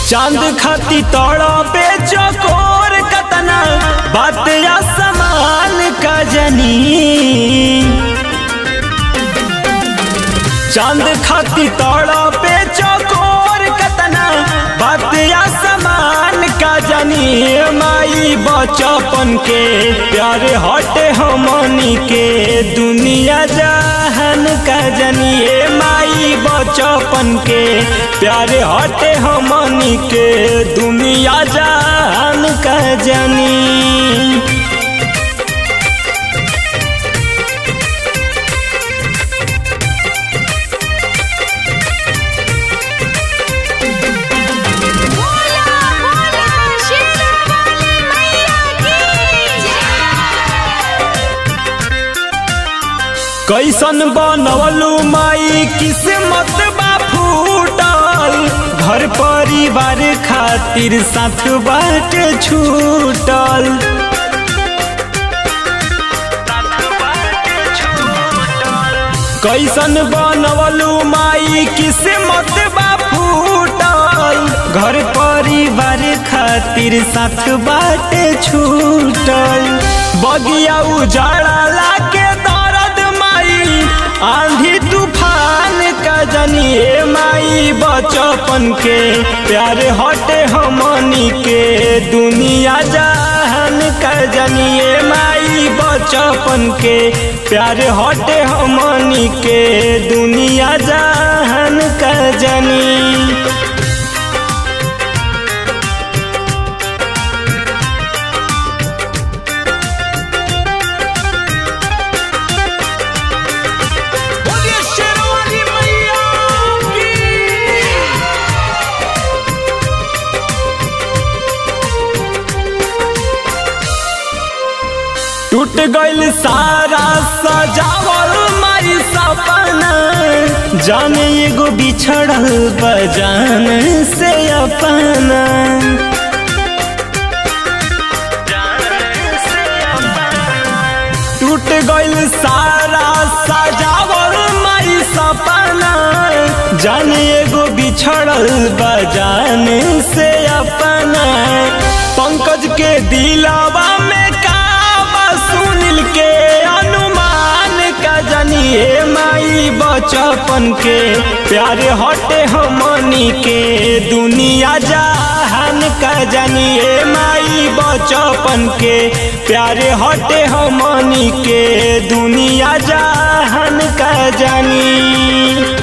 चांद खाती तोड़ा पे चकोर कतना बात या समान का जनी चांद खाती तोड़ा पे चकोर कतना बात या समान का जनी माई बचपन के प्यार हटे हमनी के दुनिया जहन का जनी माई बचपन के प्यार हटे हमनी के दुनिया जहन का जनी बोला बोला शेरावाली मैया की कैसन बनवलू माई किस्मत बा फूटल घर परिवार खातिर साथ बाट छूटल कैसन बनवलू माई किस्मत बा फूटल घर परिवार खातिर साथ बाट छूटल बगिया उजाड़ा के दर्द माई आंधी तूफान का जनिए माई बचपन के प्यार हटे हमनी के दुनिया जहान का जनिए माई बचपन के प्यार हटे हमनी के दुनिया जहान का जनी बोलिए शेरवाली मैया की टूट गइल सारा सजावल माई सपना जाने एगो बिछड़ल बजान से अपना टूट गइल सारा सजावल माई सपना जाने एगो बिछड़ल बजान से अपना पंकज के दिलावा में काबा सुनील के अनुमान का जनिए माई बचपन के प्यार हटे हमनी के दुनिया जहान का जनिए माई बचपन के प्यार हटे हमनी के दुनिया जहान का जानी